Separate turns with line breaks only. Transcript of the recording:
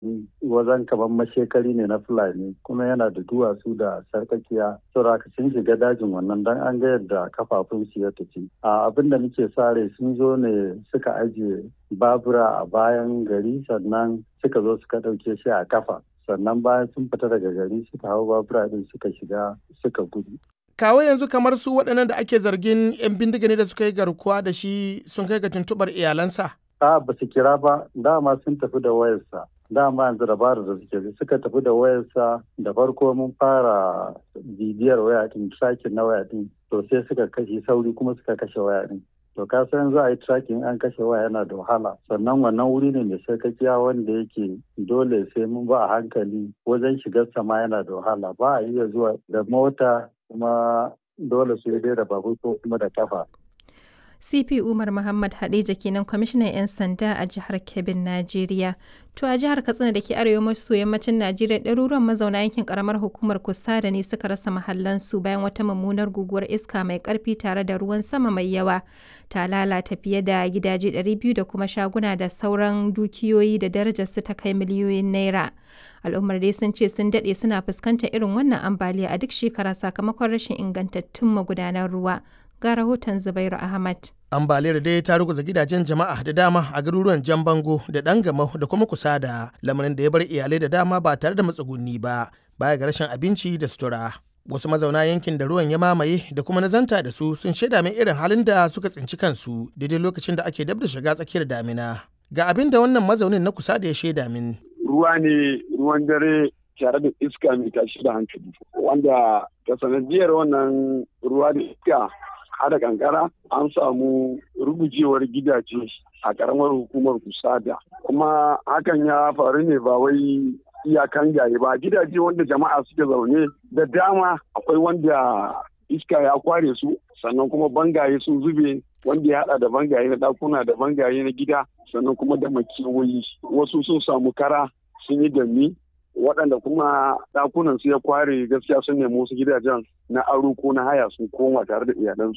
wajen kamar mashekari ne na fulani kuma yana da duwatsu da sarkakiya saboda sun shiga dajin wannan dan an ga yadda kafafun su ya tafi a abin da muke sare sun zo ne suka ajiye babura a bayan gari sannan suka zo suka ɗauke shi a kafa sannan bayan sun fita daga gari suka hau babura din suka shiga suka gudu
kawo yanzu kamar su waɗannan da ake zargin 'yan bindiga ne da suka yi garkuwa da shi sun kai ga tuntuɓar iyalansa
a ba su kira ba dama sun tafi da wayarsa dama yanzu dabarar da suke suka tafi da wayarsa da farko mun fara bibiyar waya din tracking na waya din to sai suka kashe sauri kuma suka kashe waya din to ka san za a yi tracking an kashe waya yana da wahala sannan wannan wuri ne mai sarkakiya wanda yake dole sai mun ba a hankali wajen shigar sama yana da wahala ba a iya zuwa da mota kuma dole su dai da babur ko kuma da kafa
CP Umar Muhammad Hadeja kenan kwamishinan 'yan sanda a jihar Kebbin, Najeriya. To a jihar Katsina da ke arewa maso yammacin Najeriya ɗaruruwan mazauna yankin karamar hukumar Kusa da ne suka rasa mahallansu bayan wata mummunar guguwar iska mai ƙarfi tare da ruwan sama mai yawa. Ta lalata fiye da gidaje 200 da kuma shaguna da sauran dukiyoyi da darajarsu ta kai miliyoyin naira. Al'ummar dai sun ce sun daɗe suna fuskantar irin wannan ambaliya a duk shekara sakamakon rashin ingantattun magudanan ruwa. ga rahoton Zubairu Ahmad.
Ambaliyar dai ta ruguza gidajen jama'a da dama a garuruwan Jan Bango da Dangamau da kuma kusa da lamarin da ya bar iyalai da dama ba tare da matsuguni ba baya ga rashin abinci da sutura. Wasu mazauna yankin da ruwan ya mamaye da kuma nazanta da su sun shaida min irin halin da suka tsinci kansu daidai lokacin da ake dab da shiga tsakiyar damina. Ga abin da wannan mazaunin na kusa da ya shaida min.
Ruwa ne ruwan dare tare da iska mai tashi da hankali wanda ta sanadiyar wannan ruwa da iska hada kankara an samu rugujewar gidaje a karamar hukumar kusada kuma hakan ya faru ne ba wai iyakan gaye ba gidaje wanda jama'a suke zaune da dama akwai wanda iska ya kware su sannan kuma bangaye sun zube wanda ya hada da bangaye na dakuna da bangaye na gida sannan kuma da makewayi wasu sun samu kara sun yi dami waɗanda kuma ɗakunan su ya kware gaskiya sun nemi wasu gidajen na aro ko na haya sun koma tare da iyalansu